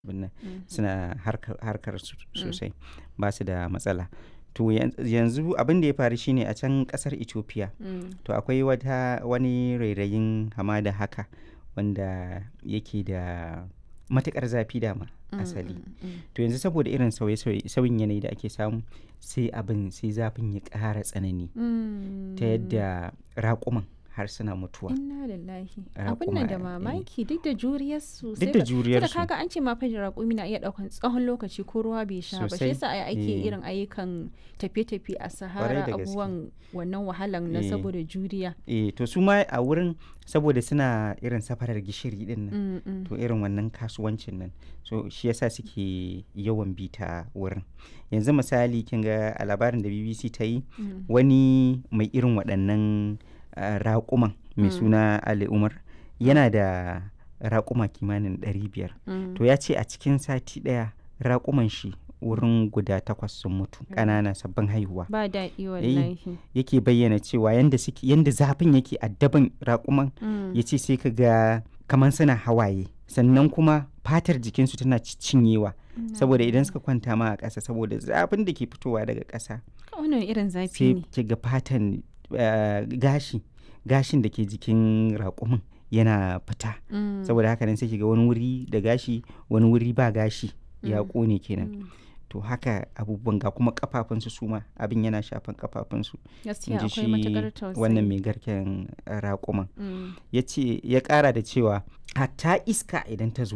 abin nan suna harkar su sosai ba su da matsala to yanzu abin da ya faru shine a can kasar ethiopia to akwai wata wani rairayin hamada haka wanda yake da matukar zafi dama asali to yanzu saboda irin sauyin yanayi da ake samu sai abin sai zafin ya ƙara tsanani ta yadda raƙuman har suna mutuwa. Inna lillahi. Abin nan da mamaki duk da juriyar su. Duk da juriyar su. kaga an ce ma fajin raƙumi na iya ɗaukan tsawon lokaci ko ruwa bai sha ba. Shi yasa ake irin ayyukan tafiye-tafiye a Sahara abubuwan wannan wahalan na saboda juriya. Eh to su ma a wurin saboda suna irin safarar gishiri din nan. To irin wannan kasuwancin nan. So shi yasa suke yawan bita wurin. Yanzu misali kin ga a labarin da BBC ta yi wani mai irin waɗannan Uh, raƙuman mai mm. suna Ali Umar yana da raƙuma kimanin 500 mm. to ya ce a cikin sati ɗaya raƙuman shi wurin guda takwas sun mutu ƙanana sabbin haihuwa ba daɗi wallahi yake bayyana cewa yanda suke yanda zafin yake addaban raƙuman mm. ya ce sai ka ga kamar suna hawaye sannan kuma fatar jikinsu tana cinyewa saboda idan suka kwanta ma a ƙasa saboda zafin da ke fitowa daga ƙasa wannan irin zafi ne sai ga fatan Uh, gashi gashin da ke jikin raƙumin yana fita mm. saboda haka nan sai ga wani wuri da gashi wani wuri ba gashi ya ƙone kenan mm. to haka abubuwan ga kuma kafafunsu su ma abin yana shafan kafafunsu gaskiya akwai matakar tausayi wannan mai garken raƙuman mm. ya ce ya ƙara da cewa hatta iska idan ta zo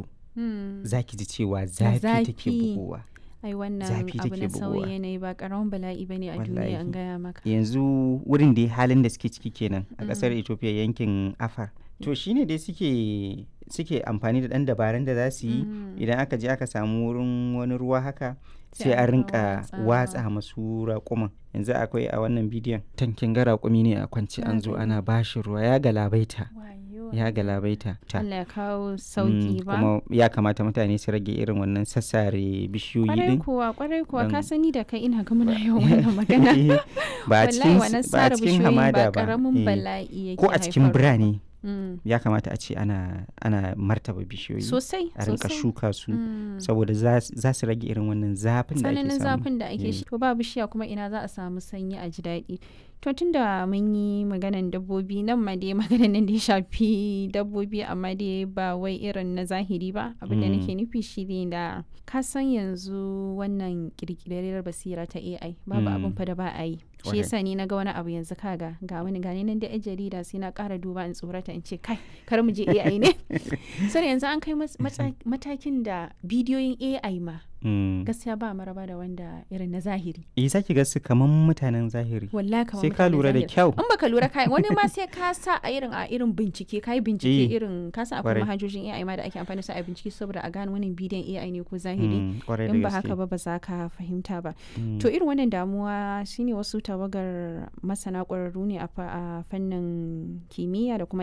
za ki ji cewa zafi take bugowa ai wannan abu na sauyi yanayi ba karamin bala'i ba ne a duniya an gaya maka yanzu wurin da halin da suke ciki kenan a kasar ethiopia yankin afar to shine dai suke suke amfani da dan dabarun da za su yi idan aka je aka samu wurin wani ruwa haka sai a rinka watsa masu raƙuman yanzu akwai a wannan bidiyon tankin ga raƙumi ne a kwance an zo ana bashi ruwa ya galabaita ya galabaita ta Allah ya kawo sauki ba kuma ya kamata mutane su rage irin wannan sassare bishiyoyi din kwarai kuwa kwarai kuwa ka sani da kai ina ga muna yawan wannan magana ba a cikin ba a cikin hamada ba karamin bala'i yake ko a cikin birane ya kamata a ce ana ana martaba bishiyoyi sosai a rinka shuka su saboda za su rage irin wannan zafin da ake samu zafin da ake shi to ba bishiya kuma ina za a samu sanyi a ji daɗi to tun da mun yi maganan dabbobi nan ma dai maganan nan da ya shafi dabbobi amma dai ba wai irin na zahiri ba abin da nake nufi shi ne da ka san yanzu wannan kirkirar basira ta AI babu abin fa da ba a yi shi yasa ni na ga wani abu yanzu kaga ga wani gani nan da yan jarida sai na ƙara duba in tsorata in ce kai kar mu je AI ne sai yanzu an kai matakin da bidiyoyin AI ma gaskiya ba maraba da wanda irin na zahiri eh saki ga su kaman mutanen zahiri wallahi kaman sai ka lura da kyau in baka lura kai wani ma sai ka sa a irin a irin bincike kai bincike irin ka sa akwai manhajojin AI ma da ake amfani da su a bincike saboda a gane wannan bidiyon AI ne ko zahiri in ba haka ba ba za ka fahimta ba to irin wannan damuwa shine wasu tawagar masana ƙwararru ne a fannin kimiyya da kuma